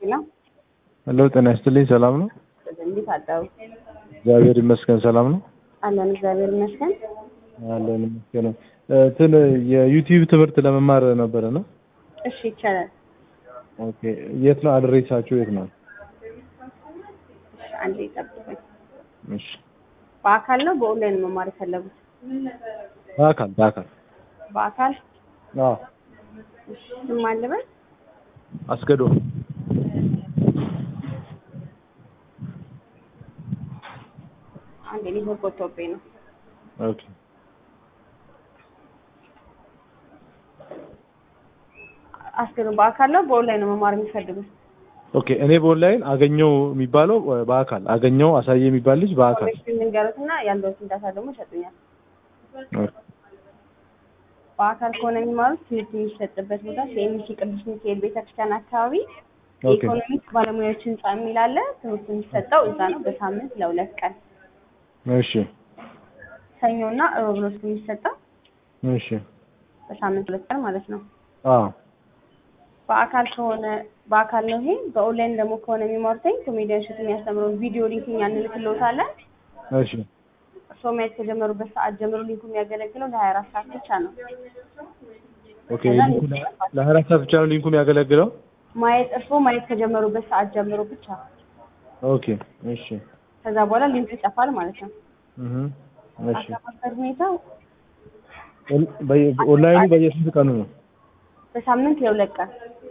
ሄሎ ሄሎ ጤና ይስጥልኝ። ሰላም ነው? እንዴት አደሩ? እግዚአብሔር ይመስገን ሰላም ነው። አለን እግዚአብሔር ይመስገን። አለን ይመስገን። እንትን የዩቲዩብ ትምህርት ለመማር ነበረ ነው። እሺ ይቻላል። ኦኬ የት ነው አድሬሳችሁ? የት ነው? እሺ አንዴ ይጠብቁኝ። እሺ በአካል ነው በኦንላይን መማር የፈለጉት? በአካል በአካል በአካል አዎ እሺ ስም አለበት? አስገዶ አንዴ ኔትወርክ ወጥቶብኝ ነው። ኦኬ አስገዱ በአካል ነው በኦንላይን ነው መማር የሚፈልጉት? ኦኬ እኔ በኦንላይን አገኘው የሚባለው በአካል አገኘው አሳየ የሚባል ልጅ በአካል ኢንፎርሜሽን ልንገሩትና ያለውን ዳታ ደግሞ ይሰጡኛል። ኦኬ በአካል ከሆነ የሚማሩት ትምህርት የሚሰጥበት ቦታ ሲኤምሲ ቅዱስ ሚካኤል ቤተክርስቲያን አካባቢ ኦኬ የኢኮኖሚክስ ባለሙያዎች ህንጻ የሚል አለ። ትምህርት የሚሰጠው እዛ ነው በሳምንት ለሁለት ቀን እሺ ሰኞና እሮብ ነው እሱ የሚሰጠው እሺ በሳምንት ሁለት ቀን ማለት ነው። አዎ በአካል ከሆነ በአካል ነው ይሄ። በኦንላይን ደግሞ ከሆነ የሚማሩትኝ ኮሜዲያን ሹት የሚያስተምረውን ቪዲዮ ሊንክ እኛ እንልክልዎታለን። እሺ እርስዎ ማየት ከጀመሩበት ሰዓት ጀምሮ ሊንኩ የሚያገለግለው ለሀያ አራት ሰዓት ብቻ ነው። ኦኬ ሊንኩ ለሀያ አራት ሰዓት ብቻ ነው ሊንኩ የሚያገለግለው? ማየት እርስዎ ማየት ከጀመሩበት ሰዓት ጀምሮ ብቻ። ኦኬ እሺ ከዛ በኋላ ሊንኩ ይጠፋል ማለት ነው። እህ እሺ አከፋፈል ሁኔታው ኦን- በየ- ኦንላይኑ በየስንት ቀኑ ነው? በሳምንት የሁለት ቀን